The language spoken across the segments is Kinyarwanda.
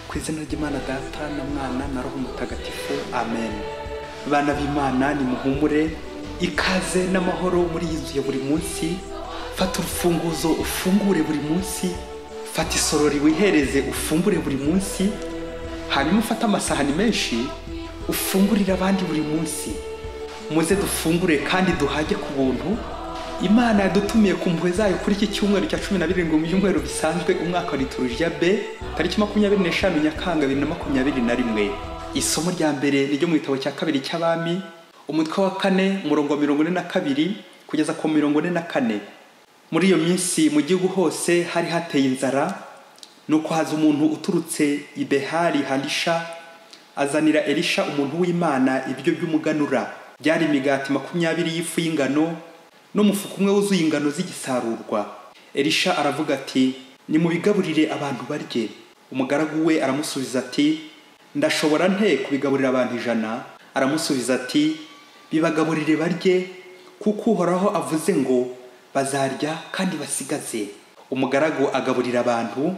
ku izina ry'imana data na mwana na roho mutagatifu amen bana b'imana nimuhumure ikaze n'amahoro muriyuzuye buri munsi fata urufunguzo ufungure buri munsi fata isorori wihereze ufumbure buri munsi hanyuma ufate amasahani menshi ufungurire abandi buri munsi muze dufungure kandi duhage ku buntu imana yadutumiye ku mpuhwe zayo kuri iki cyumweru cya cumi na birindwi mu byumweru bisanzwe umwaka wa liturujya b tariki makumyabiri n'eshanu nyakanga bibiri na makumyabiri na rimwe isomo rya mbere ni ryo mu gitabo cya kabiri cy'abami umutwe wa kane umurongo wa mirongo ine na kabiri kugeza ku mirongo ine na kane muri iyo minsi mu gihugu hose hari hateye inzara nuko haza umuntu uturutse i behari halisha azanira elisha umuntu w'imana ibiryo by'umuganura byari imigati makumyabiri y'ifu y'ingano n'umufuka umwe wuzuye ingano z'igisarurwa elisha aravuga ati nimubigaburire abantu barye umugaragu we aramusubiza ati ndashobora nte kubigaburira abantu ijana aramusubiza ati bibagaburire barye kuko uhoraho avuze ngo bazarya kandi basigaze umugaragu agaburira abantu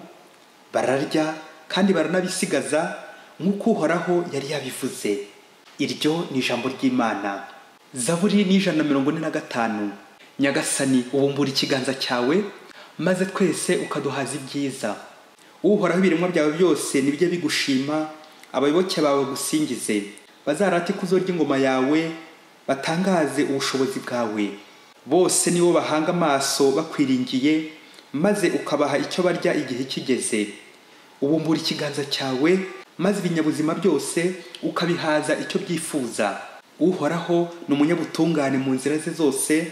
bararya kandi baranabisigaza nk'uko uhoraho yari yabivuze iryo ni ijambo ry'imana zaburi ni ijana na mirongo ine na gatanu nyagasani ubumbura ikiganza cyawe maze twese ukaduhaza ibyiza uhoraho ibiremwa byawe byose nibijye bigushima abayoboke bawe bagusingize bazarate ikuzo ry'ingoma yawe batangaze ubushobozi bwawe bose nibo bahanga amaso bakwiringiye maze ukabaha icyo barya igihe kigeze ubumbura ikiganza cyawe maze ibinyabuzima byose ukabihaza icyo byifuza uhoraho ni umunyabutungane mu nzira ze zose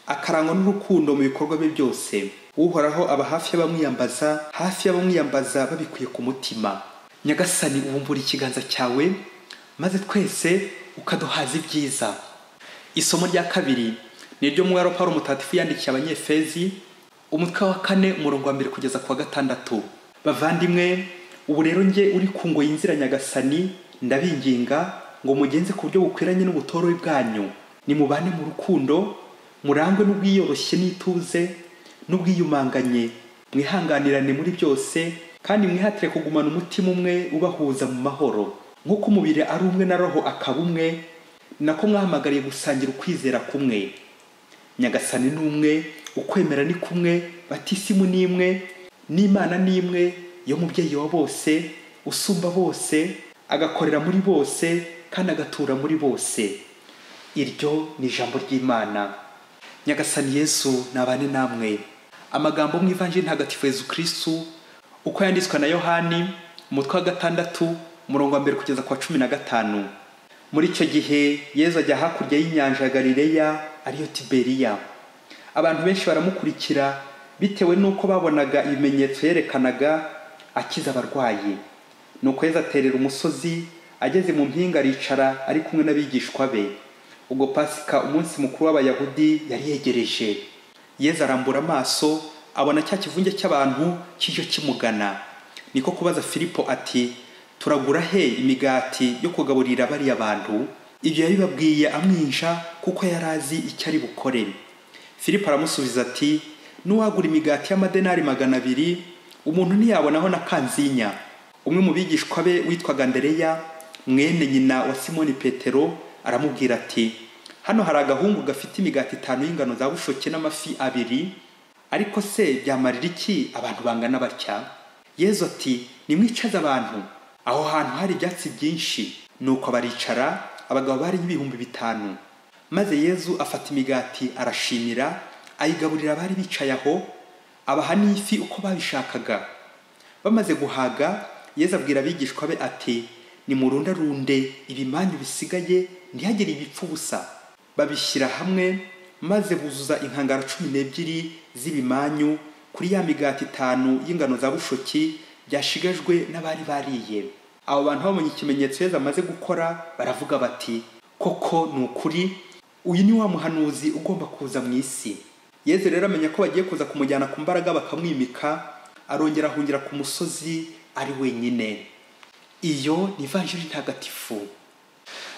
akarangwa n'urukundo mu bikorwa bye byose uhoraho aba hafi y'abamwiyambaza hafi y'abamwiyambaza babikuye ku mutima nyagasani ubumbura ikiganza cyawe maze twese ukaduhaza ibyiza isomo rya kabiri ni iryo mwaro Pawulo mutagatifu yandikiye abanyefezi umutwe wa kane umurongo wa mbere kugeza ku wa gatandatu bavandimwe ubu rero njye uri ku ngoyi y'inzira nyagasani ndabinginga ngo mugenze ku buryo bukwiranye n'ubutorore bwanyu nimubane mu rukundo murangwe n'ubwiyoroshye n'ituze n'ubwiyumanganye mwihanganirane muri byose kandi mwihatire kugumana umutima umwe ubahuza mu mahoro nk'uko umubiri ari umwe na roho akaba umwe ni nako mwahamagariye gusangira ukwizera kumwe nyagasani ni umwe ukwemera ni kumwe batisimu ni imwe n'imana ni imwe yo mubyeyi wa bose usumba bose agakorera muri bose kandi agatura muri bose iryo ni ijambo ry'imana nyagasani yesu nabane namwe amagambo mu ivanjiri ntagatifu yezu kirisitu uko yanditswe na yohani umutwe wa gatandatu umurongo wa mbere kugeza ku wa cumi na gatanu muri icyo gihe yezu ajya hakurya y'inyanja ya galileya ariyo tiberiya abantu benshi baramukurikira bitewe n'uko babonaga ibimenyetso yerekanaga akiza abarwayi nuko yezu aterera umusozi ageze mu mpinga aricara ari kumwe n'abigishwa be ubwo pasika umunsi mukuru w'abayahudi yari yegereje yezu arambura amaso abona cya kivunge cy'abantu kijyo kimugana niko kubaza filipo ati turagura he imigati yo kugaburira bariya bantu ibyo yabibabwiye amwinja kuko yari azi icyo ari bukore filipo aramusubiza ati n'uwagura imigati y'amadenari magana abiri umuntu ntiyabonaho na kanzinya umwe mu bigishwa be witwaga ndereya mwene nyina wa simoni petero aramubwira ati hano hari agahungu gafite imigati itanu y'ingano za bushoke n'amafi abiri ariko se byamarira iki abantu bangana batya yezu ati nimwicaze abantu aho hantu hari ibyatsi byinshi nuko baricara abagabo bari ibihumbi bitanu maze yezu afata imigati arashimira ayigaburira abari bicaye aho abaha n'ifi uko babishakaga bamaze guhaga yezu abwira abigishwa be ati nimurundarunde ibimanyu bisigaye ntihagire ibipfa ubusa babishyira hamwe maze buzuza inkangara cumi n'ebyiri z'ibimanyu kuri ya migati itanu y'ingano za bushoki byashigajwe n'abari bariye abo bantu babonye ikimenyetso yezu amaze gukora baravuga bati koko ni ukuri uyu ni wa muhanuzi ugomba kuza mu isi yezu rero amenya ko bagiye kuza kumujyana ku mbaraga bakamwimika arongera ahungira ku musozi ari wenyine iyo ni ivanjiri ntagatifu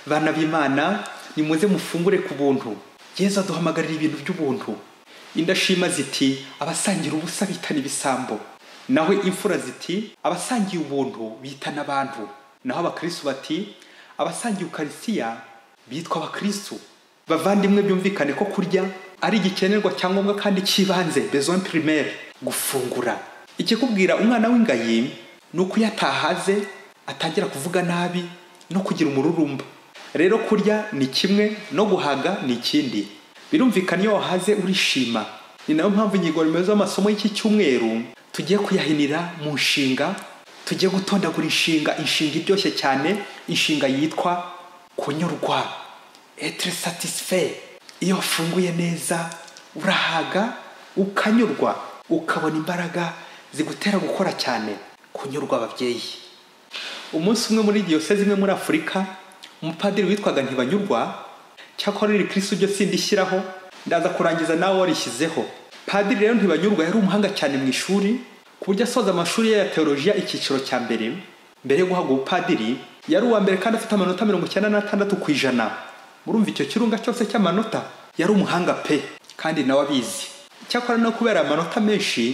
bana b'imana nimuze mufungure ku buntu yezu aduhamagarira ibintu by'ubuntu indashima ziti abasangira ubusa bitana ibisambo naho imfura ziti abasangiye ubuntu bitana abantu naho abakristu bati abasangiye ukarisiya bitwa abakristu bavandimwe byumvikane ko kurya ari igikenerwa cya ngombwa kandi cy'ibanze besoin primaire gufungura ikikubwira umwana w'ingayi ni uko iyo atahaze atangira kuvuga nabi no kugira umururumba rero kurya ni kimwe no guhaga ni ikindi birumvikana iyo wahaze urishima ni nayo mpamvu ingingo remezo y'amasomo y'iki cyumweru tugiye kuyahinira mu nshinga tugiye gutondagura inshinga inshinga iryoshye cyane inshinga yitwa kunyurwa etre satisfait iyo wafunguye neza urahaga ukanyurwa ukabona imbaraga zigutera gukora cyane kunyurwa ababyeyi umunsi umwe muri diyoseze imwe muri afurika umupadiri witwaga ntibanyurwa cyakora iri kirisitu byo sindishyiraho ndaza kurangiza nawe warishyizeho padiri rero ntibanyurwa yari umuhanga cyane mu ishuri ku buryo asoza amashuri ye ya teolojiya icyiciro cya mbere mbere yo guhabwa ubupadiri yari uwa mbere kandi afite amanota mirongo icyenda n'atandatu ku ijana murumva icyo kirunga cyose cy'amanota yari umuhanga pe kandi nawe abizi cyakora no kubera amanota menshi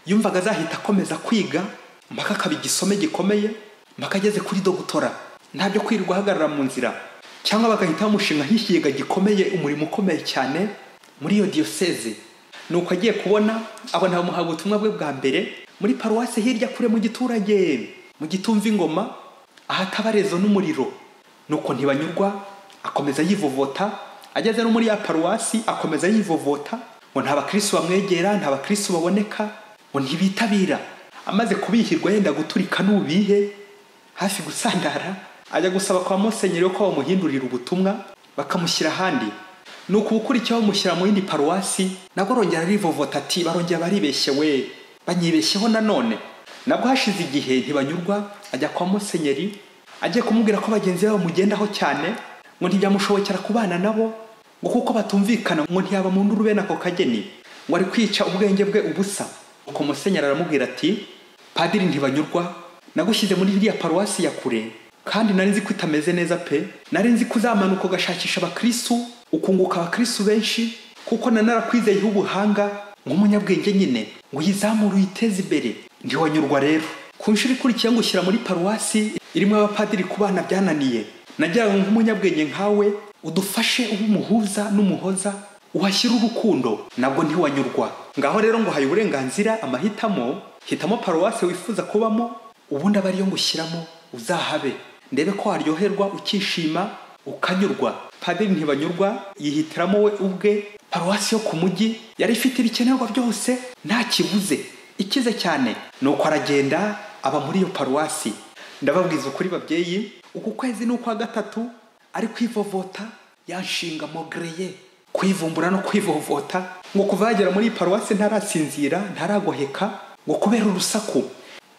yumvaga azahita akomeza kwiga mpaka akaba igisome gikomeye mpaka ageze kuri dogutora ntabyo kwirirwa ahagarara mu nzira cyangwa bagahita bamushinga nk'ikigega gikomeye umurimo ukomeye cyane muri iyo diyoseze ni uko agiye kubona abona bamuhaga ubutumwa bwe bwa mbere muri paruwasi hirya kure mu giturage mu gitumva ingoma ahatabarezo n'umuriro nuko ntibanyurwa akomeza yivovota ageze no muri ya paruwasi akomeza yivovota ngo nta bakirisi bamwegera nta bakirisi baboneka ngo ntibitabira amaze kubihirwa yenda guturika n'ubihe hafi gusandara ajya gusaba kwa musenyeri ko bamuhindurira ubutumwa bakamushyira ahandi ni ukubukurikiyeho bamushyira mu yindi paruwasi nabwo arongera arivovota ati barongera baribeshye we banyibeshyeho nanone nabwo hashize igihe ntibanyurwa ajya kwa musenyeri agiye kumubwira ko bagenzi be bamugendaho cyane ngo ntibyamushobokera kubana nabo ngo kuko batumvikana ngo ntiyaba mu nduru bene ako kageni ngo ari kwica ubwenge bwe ubusa uko musenyeri aramubwira ati padiri ntibanyurwa nagushyize muri iriya paruwasi ya kure kandi nari nzi ko itameze neza pe nari nzi ko uzamanuka ugashakisha abakirisitu ukunguka abakirisitu benshi kuko nanarakwizeye ubuhanga nk'umunyabwenge nyine ngo uyizamure uyiteze imbere ntiwanyurwa rero ku nshuro ikurikiye ngo ushyira muri paruwasi irimo abapadiri ku bana byananiye nagira ngo nk'umunyabwenge nkawe udufashe ube umuhuza n'umuhoza uhashyire urukundo nabwo ntiwanyurwa ngaho rero ngo uhaye uburenganzira amahitamo hitamo paruwasi wifuza kubamo ubundi aba ariyo ngushyiramo uzahabe ndebe ko waryoherwa ukishima ukanyurwa padiri ntibanyurwa yihitiramo we ubwe paruwasi yo ku mujyi yari ifite ibikenerwa byose nta kibuze ikize cyane ni uko aragenda aba muri iyo paruwasi ndababwiza ukuri babyeyi uku kwezi ni ukwa gatatu ari kwivovota yanshinga mogereye kwivumbura no kwivovota ngo kuva yagera muri iyi paruwasi ntarasinzira ntaragoheka ngo kubera urusaku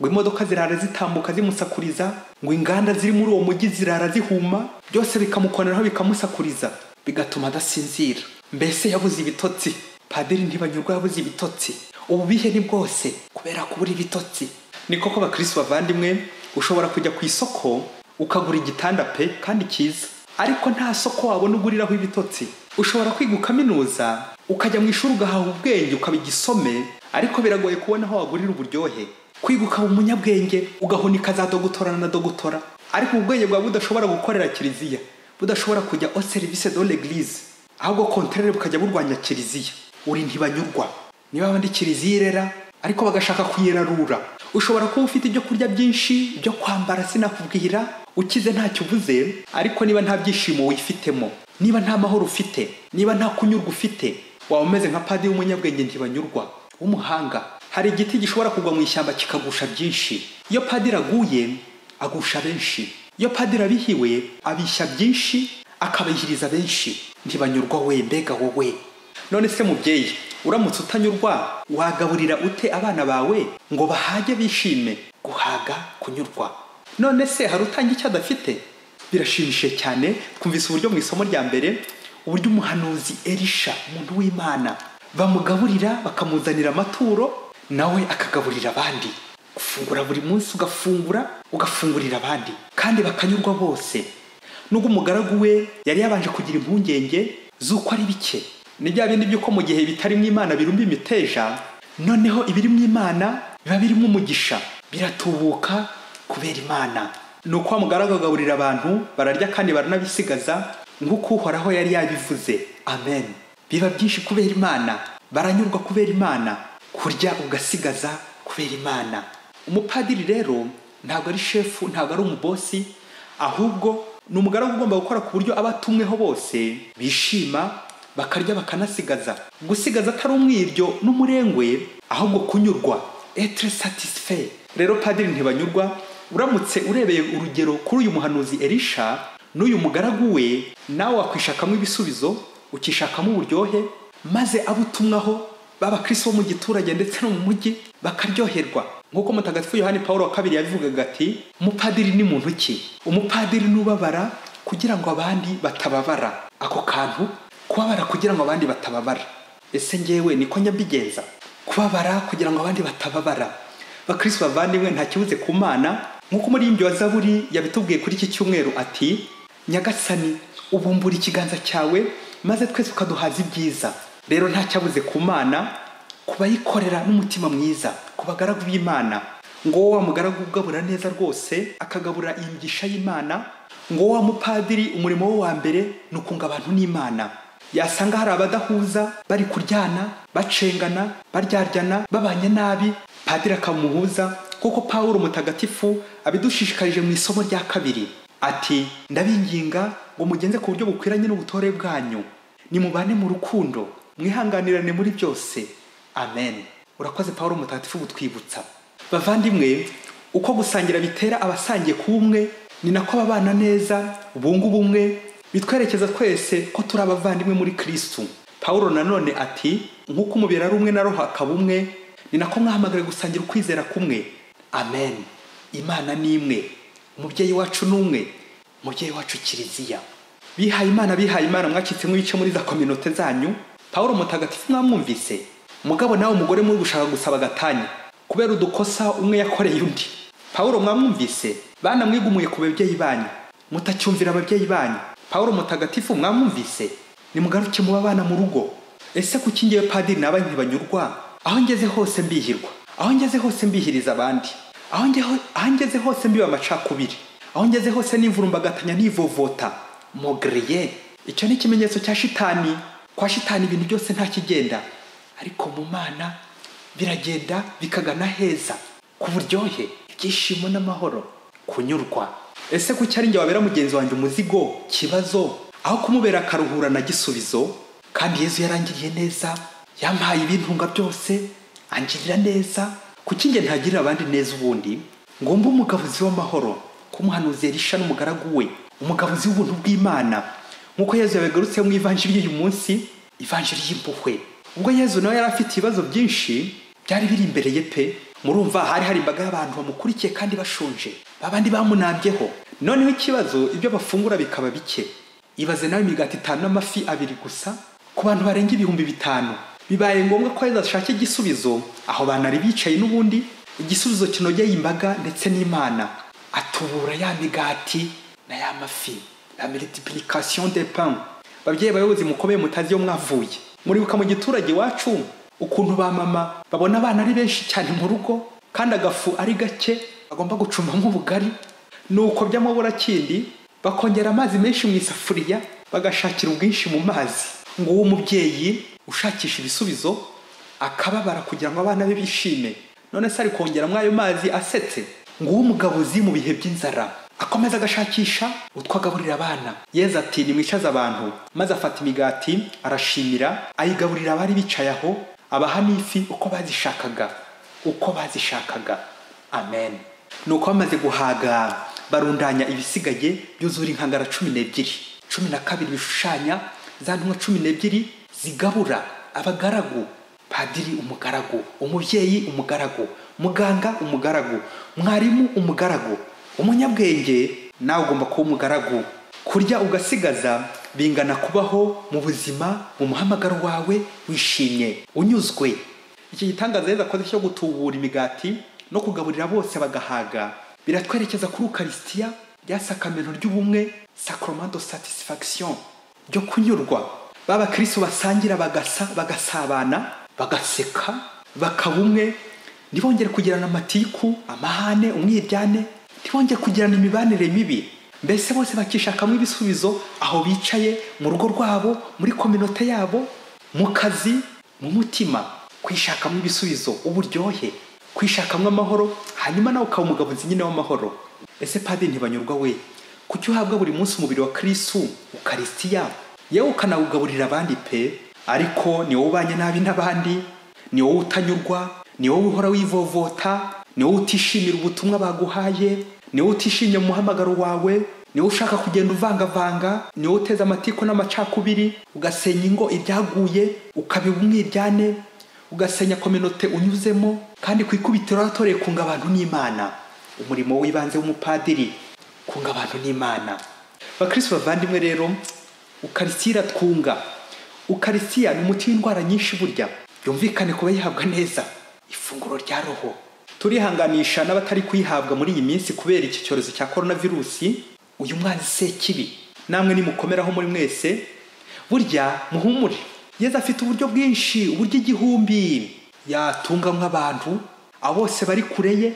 ngo imodoka zirara zitambuka zimusakuriza ngo inganda ziri muri uwo mujyi zirara zihuma byose bikamukoreraho bikamusakuriza bigatuma adasinzira mbese yabuze ibitotsi padiri ntibanyurwa yabuze ibitotsi ububihe ni bwose kubera kubura ibitotsi ni koko bakirisi bavandimwe ushobora kujya ku isoko ukagura igitanda pe kandi cyiza ariko nta soko wabona uguriraho ibitotsi ushobora kwiga kaminuza ukajya mu ishuri ugahaha ubwenge ukaba igisome ariko biragoye kubona aho wagurira uburyohe kwiga ukaba umunyabwenge ugahunika za dogutora na dogutora ariko ubwenge bwawe budashobora gukorera kiliziya budashobora kujya o serivisi do l'eglise ahubwo konterere bukajya burwanya kiliziya uri ntibanyurwa niba abandi kiliziya irera ariko bagashaka kuyirarura ushobora kuba ufite ibyo kurya byinshi ibyo kwambara sinakubwira ukize ntacyo uvuze ariko niba nta byishimo wifitemo niba nta mahoro ufite niba nta kunyurwa ufite waba umeze nka padiri w'umunyabwenge ntibanyurwa w'umuhanga hari igiti gishobora kugwa mu ishyamba kikagusha byinshi iyo padiri aguye agusha benshi iyo padiri abihiwe abishya byinshi akabihiriza benshi ntibanyurwa we mbega wowe none se mubyeyi uramutse utanyurwa wagaburira ute abana bawe ngo bahage bishime guhaga kunyurwa none se hari utanga icyo adafite birashimishije cyane twumvise uburyo mu isomo rya mbere uburyo umuhanuzi erisha umuntu w'imana bamugaburira bakamuzanira amaturo nawe akagaburira abandi gufungura buri munsi ugafungura ugafungurira abandi kandi bakanyurwa bose nubwo umugaragu we yari yabanje kugira impungenge z'uko ari bike ni bya bindi by'uko mu gihe bitarimo imana birumba imiteja noneho ibiri mu imana biba birimo umugisha biratubuka kubera imana ni uko wa mugaragu agaburira abantu bararya kandi baranabisigaza nk'uko uhoraho yari yabivuze amen biba byinshi kubera imana baranyurwa kubera imana kurya ugasigaza kubera imana umupadiri rero ntabwo ari shefu ntabwo ari umubosi ahubwo ni umugaragu ugomba gukora ku buryo abatumweho bose bishima bakarya bakanasigaza gusigaza atari umwiryo n'umurengwe ahubwo kunyurwa etre satisfait rero padiri ntibanyurwa uramutse urebeye urugero kuri uyu muhanuzi erisha n'uyu mugaragu we nawe wakwishakamo ibisubizo ukishakamo uburyohe maze abo utumwaho b'abakristo bo mu giturage ndetse no mu mujyi bakaryoherwa nk'uko mutagatifu yohani paul wa kabiri yabivugaga ati umupadiri ni muntu ki umupadiri n'ubabara kugira ngo abandi batababara ako kantu kubabara kugira ngo abandi batababara ese ngewe niko njya mbigenza kubabara kugira ngo abandi batababara bakristo bavandimwe nta kibuze ku mana nk'uko umuririmbyi wa zaburi yabitubwiye kuri iki cyumweru ati nyagasani ubumbura ikiganza cyawe maze twese ukaduhaza ibyiza rero nta cyabuze ku mana ku bayikorera n'umutima mwiza ku bagaragu b'imana ngo wa mugaragu ugabura neza rwose akagabura iyi migisha y'imana ngo wa mupadiri umurimo we wa mbere ni ukunga abantu n'imana yasanga hari abadahuza bari kuryana bacengana baryaryana babanye nabi padiri akamuhuza kuko pawulo mutagatifu abidushishikarije mu isomo rya kabiri ati ndabinginga ngo mugenze ku buryo bukwiranye n'ubutore bwanyu nimubane mu rukundo mwihanganirane muri byose amen urakoze pawulo mutagatifu gutwibutsa bavandimwe uko gusangira bitera abasangiye ku bumwe ni nako babana neza bunga ubumwe bitwerekeza twese ko turi abavandimwe muri kirisitu pawulo nanone ati nk'uko umubiri ari umwe na roho akaba umwe ni nako mwahamagara gusangira ukwizera kumwe amen imana ni imwe umubyeyi wacu ni umwe umubyeyi wacu kiliziya bihaye imana bihaye imana mwacitsemo ibice muri za kominote zanyu pawulo mutagatifu mwamwumvise mugabo nawe umugore muri gushaka gusaba agatanya kubera udukosa umwe yakoreye undi pawulo mwamwumvise bana mwigumuye ku babyeyi banyu mutacyumvira ababyeyi banyu pawulo mutagatifu mwamwumvise nimugaruke muba abana mu rugo ese kuki ngewe padiri naba ntibanyurwa aho ngeze hose mbihirwa aho ngeze hose mbihiriza abandi aho ngeho- aho ngeze hose mbiba amacakubiri aho ngeze hose nivurumbagatanya nivovota mogriye icyo ni ikimenyetso cya shitani kwa shitani ibintu byose ntakigenda ariko mu mana biragenda bikagana heza ku buryohe ibyishimo n'amahoro kunyurwa ese kuki ari njye wabera mugenzi wanjye umuzigo kibazo aho kumubera akaruhura na gisubizo kandi yezu yarangiriye neza yampaye ibintunga byose angirira neza kuki njye ntagirira abandi neza ubundi ngomba umugabuzi w'amahoro kumuhanuzi elisha n'umugaragu we umugabuzi w'ubuntu bw'imana nk'uko yezu yabigarutse mu ivanjiri y'uyu munsi ivanjiri y'impuhwe ubwo yezu nawe yari afite ibibazo byinshi byari biri imbere ye pe murumva hari hari imbaga y'abantu bamukurikiye kandi bashonje babandi bamunambyeho noneho ikibazo ibyo bafungura bikaba bike ibaze nawe imigati itanu n'amafi abiri gusa ku bantu barenga ibihumbi bitanu bibaye ngombwa ko yezu ashaka igisubizo aho banari bicaye n'ubundi igisubizo kinogeye imbaga ndetse n'imana atubura ya migati na ya mafi la multiplication des pains babyeyi bayobozi mukomeye mutazi iyo mwavuye muribuka mu giturage iwacu ukuntu ba mama babona abana ari benshi cyane mu rugo kandi agafu ari gake bagomba gucumbamo ubugari nuko by'amabura kindi bakongera amazi menshi mu isafuriya bagashakira ubwinshi mu mazi ngo uwo mubyeyi ushakisha ibisubizo akababara kugira ngo abana be bishime none se ari kongeramo ayo mazi asetse ngo uwo mugabuzi mu bihe by'inzara akomeza agashakisha utwo agaburira abana yeza ati nimwicaze abantu maze afata imigati arashimira ayigaburira abari bicaye aho abaha n'ifi uko bazishakaga uko bazishakaga amen nuko bamaze guhaga barundanya ibisigaye byuzura inkangara cumi n'ebyiri cumi na kabiri bishushanya za ntumwa cumi n'ebyiri zigabura abagaragu padiri umugaragu umubyeyi umugaragu muganga umugaragu mwarimu umugaragu umunyabwenge nawe ugomba kuba umugaragu kurya ugasigaza bingana kubaho mu buzima mu muhamagaro wawe wishimye unyuzwe iki gitangaza yeza akoze cyo gutubura imigati no kugaburira bose bagahaga biratwerekeza kuri ukarisitiya rya sakamento ry'ubumwe sacrament de satisfaction byo kunyurwa b'abakristo basangira bagasa bagasabana bagaseka bakaba umwe ntibongere kugirana amatiku amahane umwiryane ntibongere kugirana imibanire mibi mbese bose bakishakamo ibisubizo aho bicaye mu rugo rwabo muri kominote yabo mu kazi mu mutima kwishakamo ibisubizo uburyohe kwishakamo amahoro hanyuma nawe ukaba umugabo nzi nyine w'amahoro ese padiri ntibanyurwa we kuki uhabwa buri munsi umubiri wa kirisitu ukarisitiya yewe ukanawugaburira abandi pe ariko ni wowe ubanye nabi n'abandi ni wowe utanyurwa ni wowe uhora wivovota ni wowe utishimira ubutumwa baguhaye ni wowe utishimye mu muhamagaro wawe ni wowe ushaka kugenda uvangavanga ni wowe uteza amatiku n'amacakubiri ugasenya ingo ibyaguye ukabiba umwiryane ugasenya kominote unyuzemo kandi ku ikubitiro watoreye kunga abantu n'imana umurimo w'ibanze w'umupadiri kunga abantu n'imana bakirisitu bavandimwe rero ukarisitiya iratwunga ukarisitiya ni umuti w'indwara nyinshi burya yumvikane kuba yihabwa neza ifunguro rya roho turihanganisha n'abatari kuyihabwa muri iyi minsi kubera iki cyorezo cya korona virusi uyu mwanzi sekibi namwe nimukomeraho muri mwese burya muhumure yeze afite uburyo bwinshi uburyo igihumbi yatunga nk'abantu abo bose bari kure ye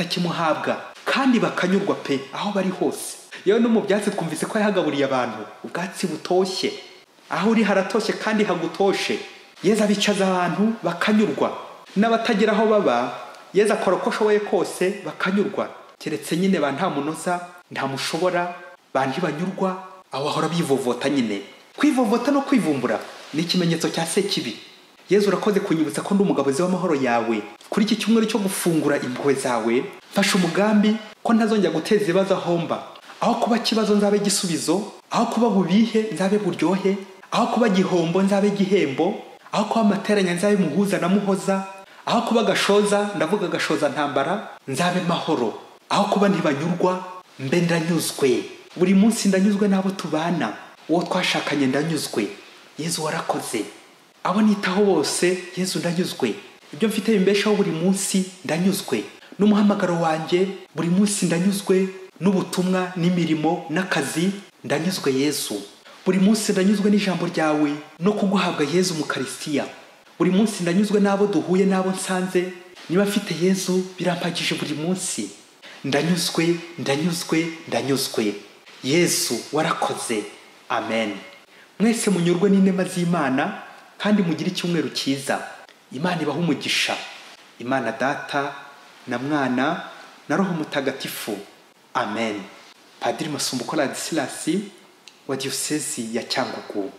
batakimuhabwa kandi bakanyurwa pe aho bari hose yewe no mu byatsi twumvise ko yahagaburiye abantu ubwatsi butoshye aho uri haratoshye kandi hagutoshe yeze abicaza abantu bakanyurwa n'abatagira aho baba yeze akora uko ashoboye kose bakanyurwa keretse nyine ba nta munoza nta mushobora ba ntibanyurwa aho ahora bivovota nyine kwivovota no kwivumbura ni ikimenyetso cya sekibi yezu urakoze kunyibutsa ko ndi umugabozi w'amahoro yawe kuri iki cyumweru cyo gufungura impuhwe zawe mfashe umugambi ko ntazongera guteza ibibazo ahomba aho kuba kibazo nzabe igisubizo aho kuba bubihe nzabe buryohe aho kuba gihombo nzabe igihembo aho kuba amateranya nzabe muhuza na muhoza aho kuba gashoza ndavuga gashoza ntambara nzabe mahoro aho kuba ntibanyurwa mbe ndanyuzwe buri munsi ndanyuzwe n'abo tubana uwo twashakanye ndanyuzwe yezu warakoze abo nitaho bose yezu ndanyuzwe ibyo mfite bimbeshaho buri munsi ndanyuzwe n'umuhamagaro wanjye buri munsi ndanyuzwe n'ubutumwa n'imirimo n'akazi ndanyuzwe yezu buri munsi ndanyuzwe n'ijambo ryawe no kuguhabwa yezu mu karisiya buri munsi ndanyuzwe n'abo duhuye n'abo nsanze niba mfite yezu birampagije buri munsi ndanyuzwe ndanyuzwe ndanyuzwe yezu warakoze amen mwese munyurwe n'inema z'imana kandi mugire icyumweru cyiza imana ibaha umugisha imana data na mwana na roho mutagatifu amen padiri masumbuko radisilasi wa diyosezi ya cyangugu